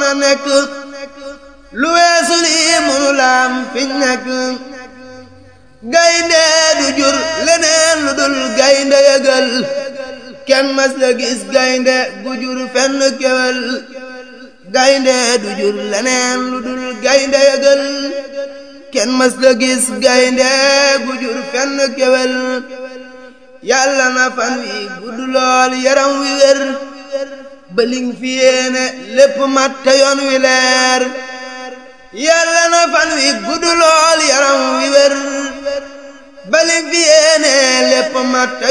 a nekk lu weesu lii mënu laam fiñ nekk gaynde du jur leneen lu dul gaynde yëgal kenn mas la gis gaynde gu jur fenn kewel gaynde du jur leneen lu dul gaynde yëgal kenn mas la gis gaynde gu jur fenn kewel yàlla na fan wi gudd lool yaram wi wér bëling fi yéene lépp mat te yoon wi leer yàlla na fan wi gudd lool yaram wi wér bëling fi yéene lépp mat